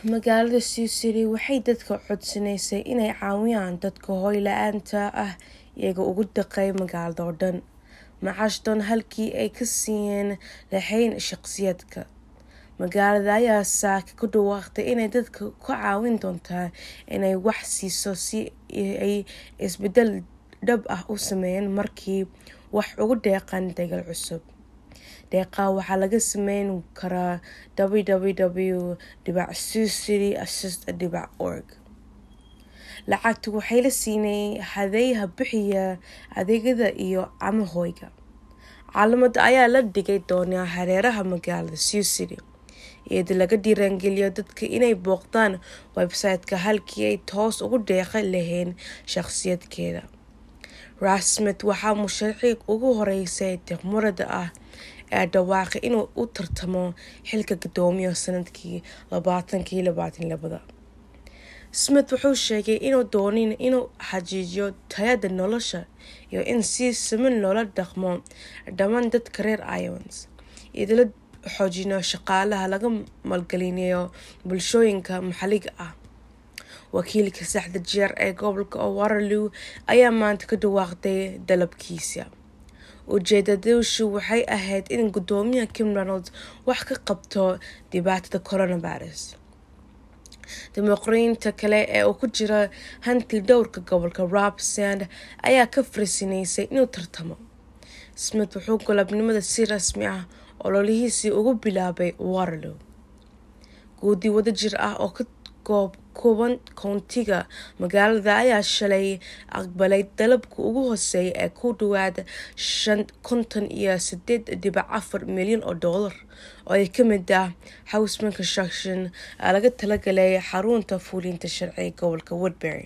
magaalada sioux city waxay dadka codsanaysay inay caawiyaan dadka hooy la-aanta ah iyaga ugu daqay magaalada oo dhan macashdoon halkii ay ka siiyeen lahayn shaqsiyaadka magaalada ayaa saaka ku dhawaaqtay inay dadka ka caawin doontaa inay wax siiso si ay isbedel dhab ah u sameeyeen markii wax ugu deeqan dagal cusub deeqaa waxaa laga sameyn karaa www dhibac sucity assist dhibac org lacagta waxay la siinay hadeeyaha bixiya adeegyada iyo camahooyga caalamada ayaa la dhigay doonaa hareeraha magaalada sioux city iyadoo laga dhiiraangeliyo dadka inay booqdaan website-ka halkii ay toos ugu deeqa lahayn shaqsiyadkeeda rasmed waxaa musharixiig ugu horeysay tiqmurada ah ee dhawaaqay inuu u tartamo xilka guddoomiya sanadkii labaatankii labaatan labada smith wuxuu sheegay inuu doonin inuu xajiijiyo tayada nolosha iyo in si siman loola dhaqmo dhammaan dadka reer iowans iyadoo la xoojino shaqaalaha laga maalgelinayo bulshooyinka maxalliga ah wakiilka saxda jeer ee gobolka waterloo ayaa maanta ka dhawaaqday dalabkiisa ujeedadushu waxay ahayd in guddoomiyaha kim ronalds wax ka qabto dhibaatada coronavirus dimuqriyiinta kale ee uu ku jira hanti dhowrka gobolka rob sand ayaa ka farisinaysay inuu tartamo smith wuxuu golobnimada si rasmi ah ololihiisii ugu bilaabay waterloo guudi wadajir ah oo ka kooban koontiga magaalada ayaa shalay aqbalay dalabka ugu hooseeya ee ku dhawaad konton iyo sideed dhibac afar milyan oo doolar oo ay ka mid ah houseman construction laga talagalay xarunta fuulinta sharciga gobolka woodbury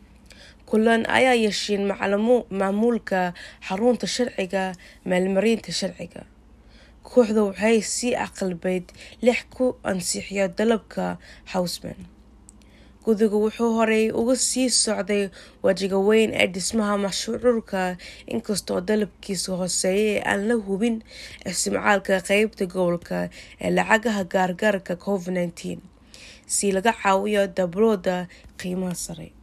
kulan ayaa yeesheen maamuulka xarunta sharciga maalmarinta sharciga kooxda waxay sii aqalbeyd lix ku ansixiyo dalabka houseman gudigu wuxuu horey uga sii socday wajiga weyn ee dhismaha mashruurka inkastoo dalabkiisa hooseeya ee aan la hubin isticmaalka qeybta gobolka ee lacagaha gaargaarka covid nteen si laga caawiyo dablooda qiimaha sare